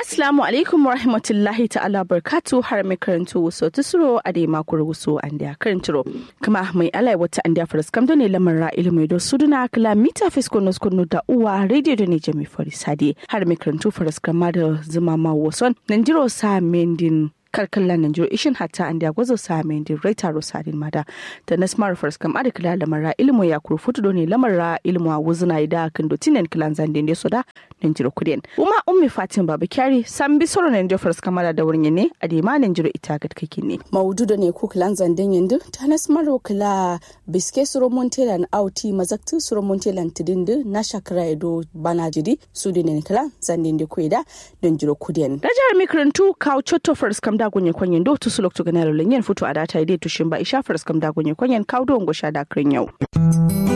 Assalamu alaikum wa rahmatullahi ta'ala barkatu har mai karanto wasu tusuro a dai makon wasu an da karanturo kuma mai alai wata an da faras kam ne lamar ra ilimi da su duna kala mita fisko nos kunu da uwa radio da ne jami farisade har mai karanto faras kama da zuma ma wason nan jiro sa mendin kalkallan nan jiro ishin hatta an da gwazo sa mendin raita rosadin mada da na smart faras kam ada kala lamar ra ilimi ya kuru futu ne lamar ra ilimi a wuzuna da kan dotinen kilan zandin da soda nan jiro kudin uma ummi fatin baba kyari san bi soro nan jofars kamara da wurin ne a dema nan jiro ita ga kake ne maudu da ne ku kilan zanden yandu ta nas maro kila biske suro montelan auti mazaktu suro montelan tidindu na shakara edo bana jidi su da ne kila zanden da kuida nan jiro kudin da jihar mikrantu kawo chotto fars kam da gunye kwanyen do to sulok to ganalo lenyen futu adata ide tushin ba isha fars kam da gunye kwanyen kawo do ngosha da krin yau